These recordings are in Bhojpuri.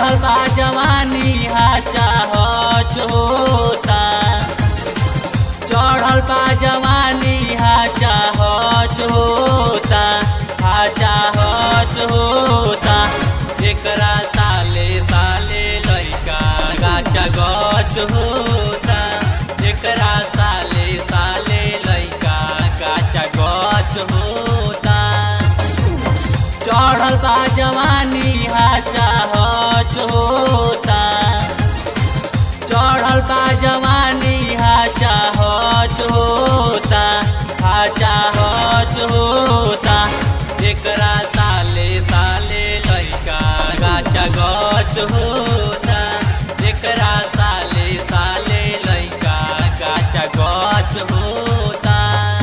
चढ़ल बा जवानी हाचा हच होता चढ़ल बा जवानी हाचा हच होता हाचा हच होता एकरा साले साले लैका गाचा गच होता एकरा साले साले लैका गाचा गच होता चढ़ल बा जवानी हाचा हच होता चढ़ल बा जवानी हाचा हच होता हाचा हच होता एकरा साले साले लैका गाचा गच होता एकरा साले साले लैका गाचा गच होता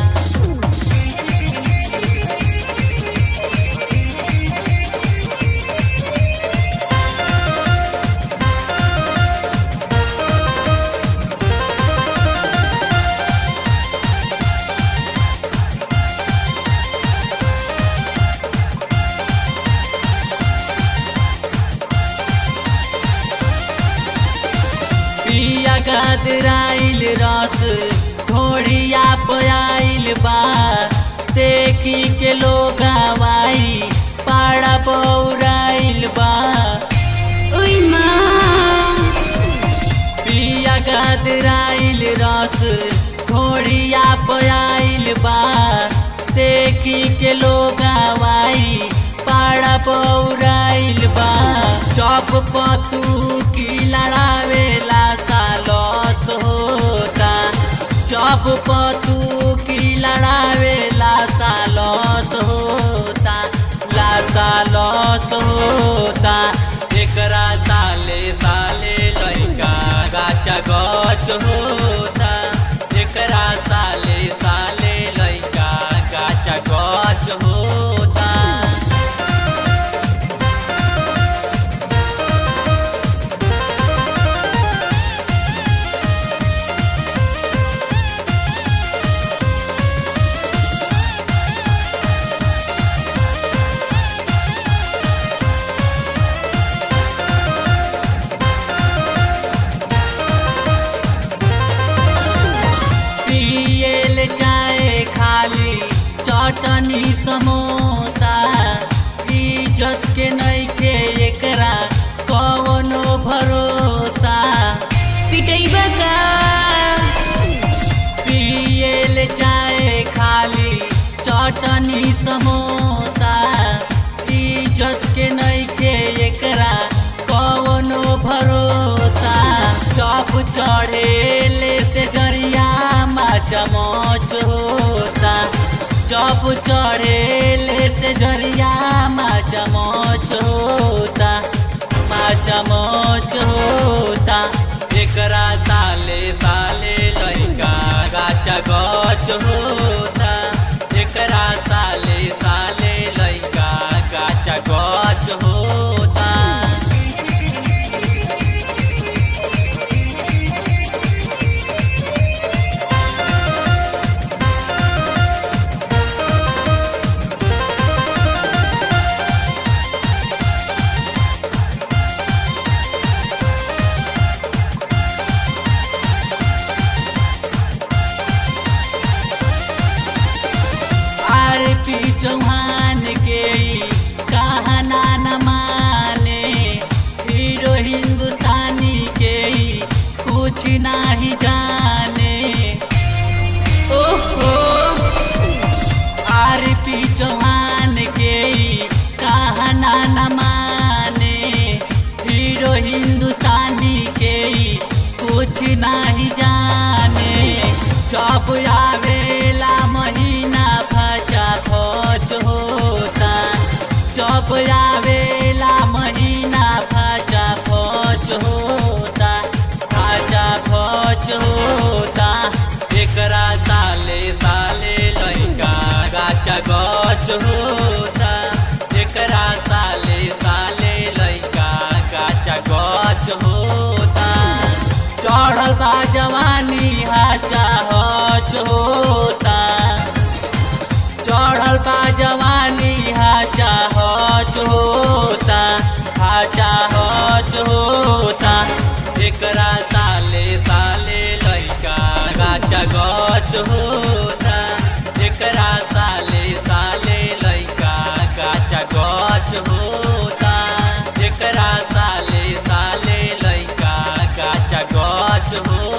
पिया गदराइल रस घोड़िया पयाइल बा देखी के लोग आवाई पाड़ा बौराइल बा ओइ माँ पिया गदराइल रस घोड़िया पयाइल बा देखी के लोग आवाई पाड़ा बौराइल बा चौक पतू की लड़ावेला सालस होता चौक पतू की लड़ावेला सालस होता ला सालस होता एकरा साले साले लैका गाचा गच होता एकरा साले साले लैका गाचा गच होता पियल जाए खाली चटनी समोसा इज्जत के नइखे एकरा कवनो भरोसा पिटैबा का पियल जाए खाली चटनी समोसा इज्जत के नइखे एकरा कवनो भरोसा सब चढ़ेले से जरिया चमच होता जब चढ़ेले से जरिया चमच होता चमच होता एकरा साले साले लैका गाचा गच होता एकरा साले साले लैका गाचा गच होता आर पी चौहान के ई कहना न माने हीरो हिंदुस्तानी के ई कुछ नहीं जाने ओहो आर पी चौहान के ई कहना न माने हीरो हिंदुस्तानी के ई कुछ नहीं जाने जब आवेला महीना फचा फच होता जब आवेला महीना फचा फच होता फचा फच होता एकरा साले साले लैका गाचा गच होता एकरा साले साले लैका गाचा गच होता चढ़ल बा जवानी हाचा हच होता चढ़ल बा जवानी हाचा हच होता हाचा हच गच होता एकरा साले साले लैका काचा गच होता एकरा साले साले लैका काचा गच होता